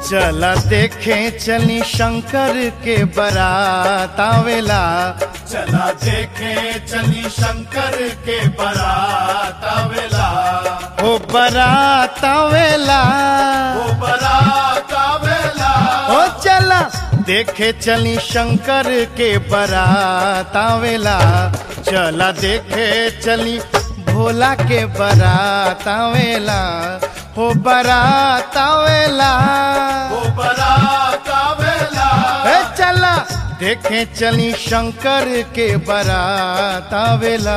चला देखे चली शंकर के बारात आवेला चला देखे चली शंकर के बारात आवेला ओ बारात आवेला वो बारात आवेला ओ चला देखे चली शंकर के बारात आवेला चला देखे चली भोला के बारात आवेला हो बारात आवेला वो बारात आवेला ए चला देखे चली शंकर के बारात आवेला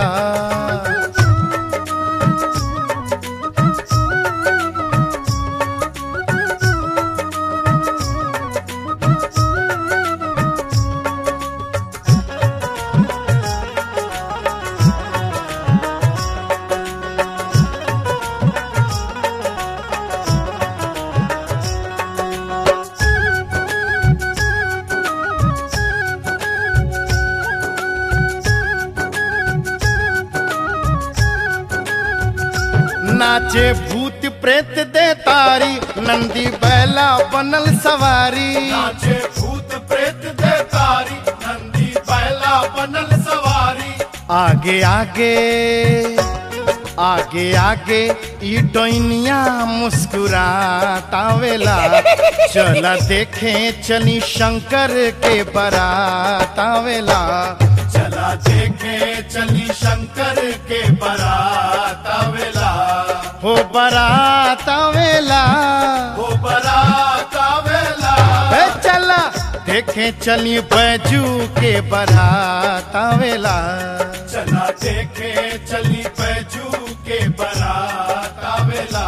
नाचे भूत प्रेत दे तारी नंदी बैला बनल सवारी नाचे भूत प्रेत दे तारी नंदी बैला बनल सवारी आगे आगे आगे आगे ई डोइनिया मुस्कुरातावेला चला देखे चली शंकर के बारात आवेला चला देखे चली शंकर के बारात आवेला हो बारात आवेला वो बारात आवेला ए चला देखे चली बैजू के बारात आवेला चला देखे चली बैजू के बारात आवेला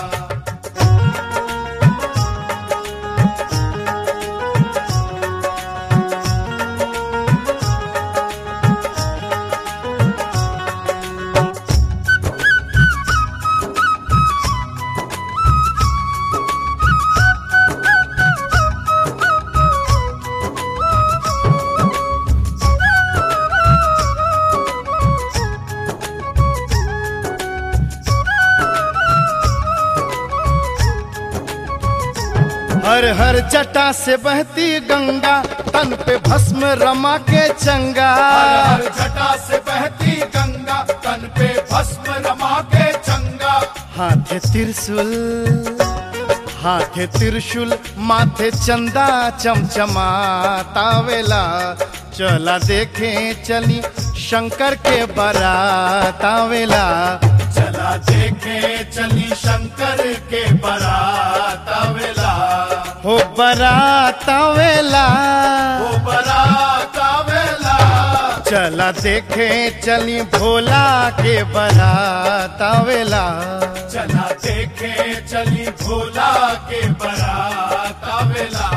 हर हर जटा से बहती गंगा तन पे भस्म रमा के चंगा हर हर जटा से बहती गंगा तन पे भस्म रमा के चंगा हाथे त्रिशूल हाथे त्रिशूल माथे चंदा चमचमातावेला चला देखे चली शंकर के बारात आवेला चला देखे चली शंकर के बारात आवेला हो बारात आवेला वो बारात आवेला चला देखे चली भोला के बारात आवेला चला देखे चली भोला के बारात आवेला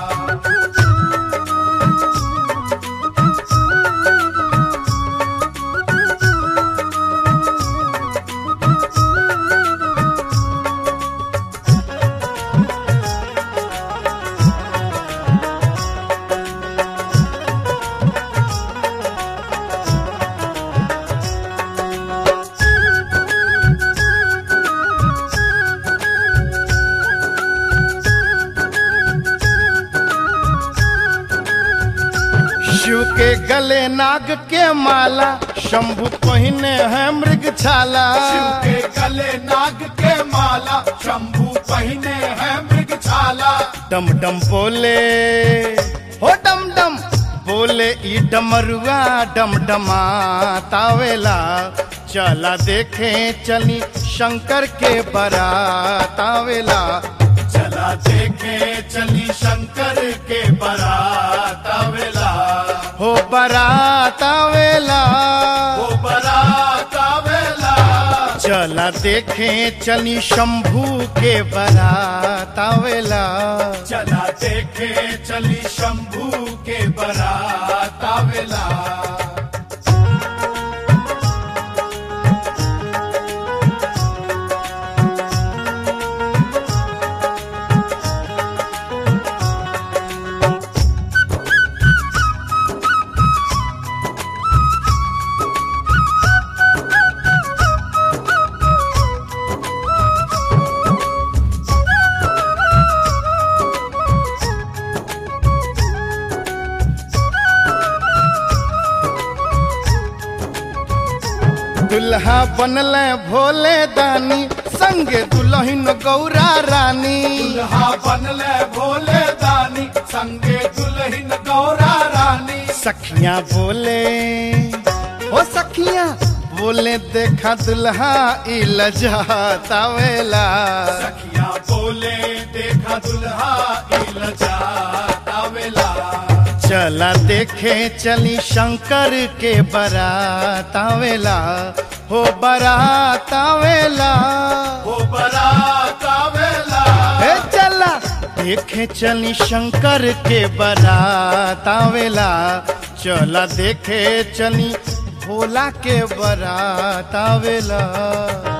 शिव के गले नाग के माला शंभु पहिने है मृग छाला शिव के गले नाग के माला शंभू पहने है मृग छाला डम डम बोले हो डम डम बोले ई डमरुआ डम डमा तावेला चला देखे चली शंकर के बारात आवेला चला देखे चली शंकर के बारात आवेला हो बारात आवेला वो बारात आवेला चला देखे चली शंभू के बारात आवेला चला देखे चली शंभू के बारात आवेला दुल्हा बनले भोले दानी संगे दुल्हन गौरा रानी दुल्हा बनले भोले दानी संगे दुल्हन गौरा रानी सखियां बोले ओ सखियां बोले देखा दुल्हा ई लजातावेला सखिया बोले देखा दुल्हा इलजा तावेला चला देखे चली शंकर के बारात आवेला हो बारात आवेला हो बरात आवेला हे चला देखे चली शंकर के बारात आवेला चला देखे चली भोला के बारात आवेला